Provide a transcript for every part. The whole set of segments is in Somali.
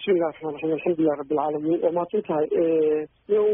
bismillahi raxmaan raxiim alxamdulilahi rabbi alcaalamiin waa mahadsan tahay yow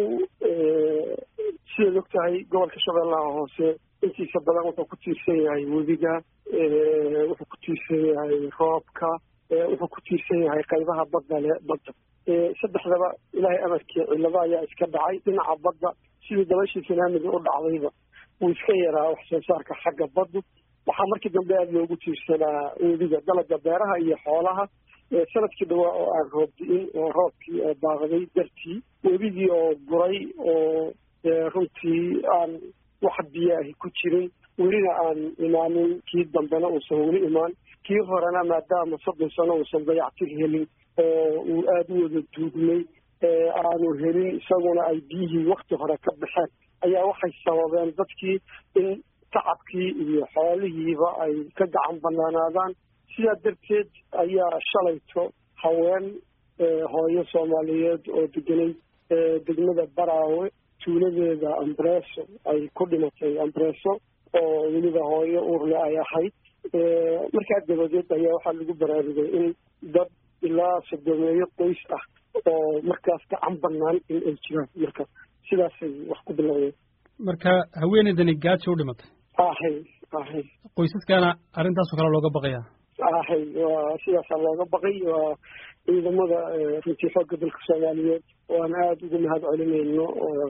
sidaad og tahay gobolka shabeellaha hoose intiisa badan wuxuu ku tiirsan yahay webiga wuxuu ku tiirsan yahay roobka wuxuu ku tiirsan yahay qaybaha badda le badda saddexdaba ilaahay amarkii cillado ayaa iska dhacay dhinaca badda sidii dabashii sunaamiga u dhacdayba wuu iska yaraa wax soo saarka xagga baddu waxaa markii dambe aada loogu tiirsanaa webiga dalaga beeraha iyo xoolaha sanadkii dhawaa oo aan roob di-in oo roobkii oo daaqday dartii webigii oo guray oo runtii aan wax biyaahi ku jirin welina aan imaanin kii dambena uusan weli imaan kii horena maadaama soddon sano uusan dayactir helin oo uu aada u wada duugmay aanu helin isaguna ay biyihii wakti hore ka baxeen ayaa waxay sababeen dadkii in tacabkii iyo xoolihiiba ay ka gacan banaanaadaan sidaa darteed ayaa shalayto haween hooyo soomaaliyeed oo deganay degmada baraawe tuuladeeda ambreso ay ku dhimatay ambreso oo weliba hooyo uurle ay ahayd markaa dabadeed ayaa waxaa lagu baraarugay in dad ilaa sodomeeyo qoys ah oo markaas gacan banaan in ay jiraan marka sidaasay wax ku bilowdeen marka haweeneydani gaajo u dhimatay ahay ahay qoysaskana arrintaasoo kale looga baqayaa ahay waa sidaasaa looga baqay waa ciidamada runtii xoogga dalka soomaaliyeed waan aada ugu mahad celinayno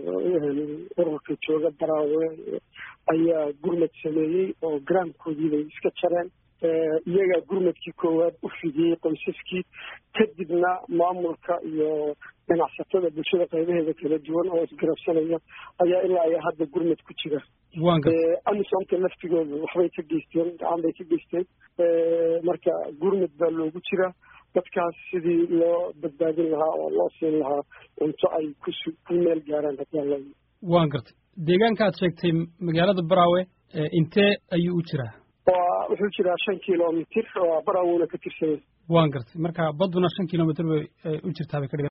ururka jooga baraawe ayaa gurmad sameeyey oo garaamkoodii bay iska jareen iyagaa gurmadkii koowaad u fidiyey qoysaskii kadibna maamulka iyo ganacsatada bulshada qaybaheeda kala duwan oo isgarabsanaya ayaa ilaa ayaa hadda gurmad ku jira amisomka laftigooda waxbay ka geysteen gacan bay ka geysteen marka gurmad baa loogu jira dadkaas sidii loo badbaadin lahaa oo loo siin lahaa cunto ay ku ku meel gaaraan hadaa waan gartay deegaanka aad sheegtay magaalada baraawe intee ayuu u jiraa waa wuxuu jiraa shan kilomitr oo baraawuna ka tirsanya waan gartay marka badduna shan kilomitr bay u jirtaa bay ka dhigan